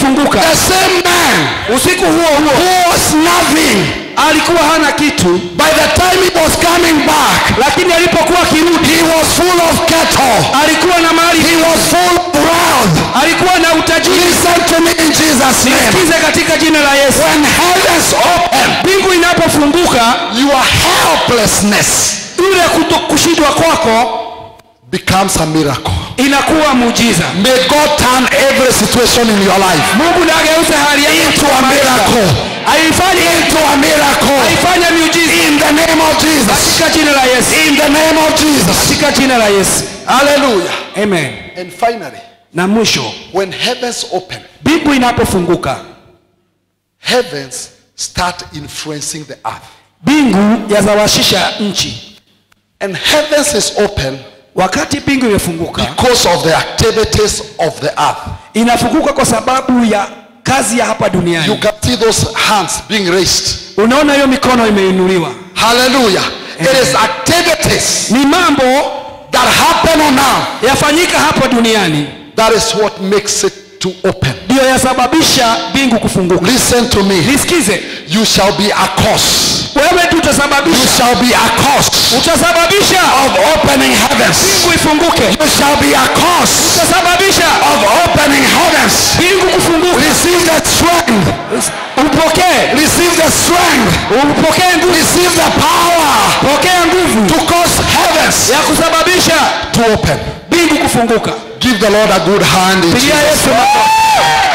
ilifunguka the same man usiku huo huo who was nothing, alikuwa hana kitu by the time he was coming back, lakini alipokuwa akirudi he was full of cattle. alikuwa na mali He was full of wealth. alikuwa na utajiri Listen to me in Jesus' name. kize katika jina la yesu When heavens open, mbingu inapofunguka your helplessness yule kuto- kushindwa kwako becomes a miracle. inakuwa muujiza May God turn every situation in your life mungu nageuze hali yako into kuwa a maisha. miracle. aifanye Into a miracle. aifanye miujiza In the name of Jesus. katika jina la yesu In the name of Jesus. katika jina la yesu Hallelujah. amen And finally, na mwisho when heavens open, mbingu inapofunguka heavens start influencing the earth. mbingu yazawashisha nchi And heavens is open wakati mbingu imefunguka because of the activities of the earth. inafunguka kwa sababu ya kazi ya hapa You duniani can see those hands being raised. unaona hiyo mikono imeinuliwa Hallelujah. It is activities ni mambo that happen on earth. yafanyika hapa duniani That is what makes it to open. ndiyo yasababisha mbingu kufunguka Listen to me. nisikize You shall be a cause. wewe tu You utasababisha shall be a cause utasababisha of opening heavens. mbingu ifunguke You shall be a cause utasababisha of opening heavens. mbingu kufunguka Receive the strength. upokee Receive the strength. upokee nguvu Receive the power pokea nguvu to cause heavens ya kusababisha to open. mbingu kufunguka Give the Lord a good hand. in pigia Jesus' yesu makofi